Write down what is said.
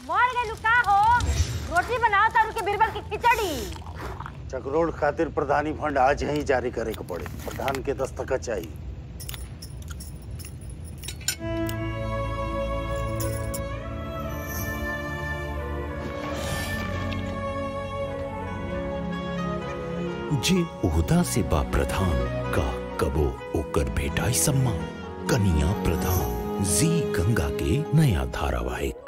मर गई का हो रोटी बनाओ तारू के बिरबल की खिचड़ी चकरोल खातिर प्रधानी फंड आज ही जारी करे के पड़े प्रधान के दस्तखत चाहिए जे ओहदा से बा प्रधान का कबो ओकर भेटाई सम्मान कनिया प्रधान जी गंगा के नया धारावाहिक